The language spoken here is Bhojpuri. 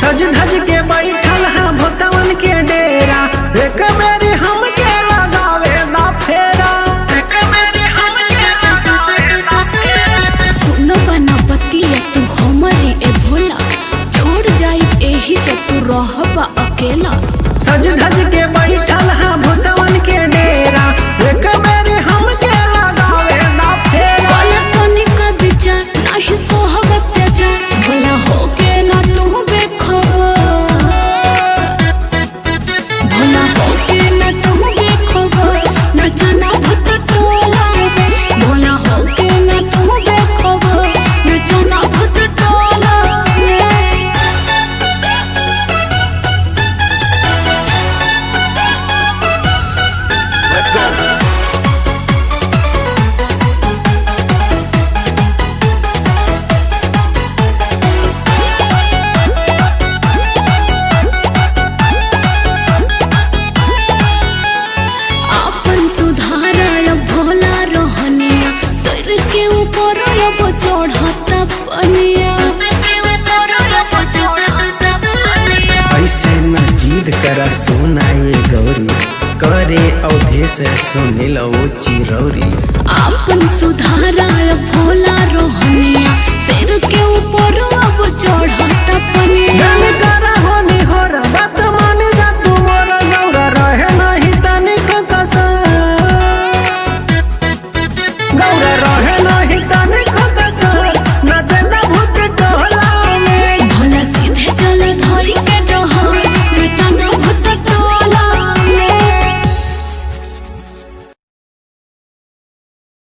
सज धज के बैठल है भोतवन के डेरा एक बेरी हमके लगावे दा फेरा एक बेरी हमके लगावे दा फेरा सुन बना बतिया तू हमरे ए भोला छोड़ जाई एही जब तू रहबा अकेला सज धज के बैठल है भोतवन के डेरा एक बेरी हमके लगावे दा फेरा वाला तनिक विचार नाही सोहब अत्याचार भला होके ना तू बेखबर भला होके ना तू बेखबर ना जाना भूत टोला भला होके ना तू बेखबर ना जाना भूत टोला अपन सुधार भोला रहनिया सर के ऊपर अब चढ़ता पनिया ऐसे न जीद करा सोना ये गौरी करे अवधेश सुने लो चिरौरी अपन सुधार भोला रहनिया सर के ऊपर अब चढ़ता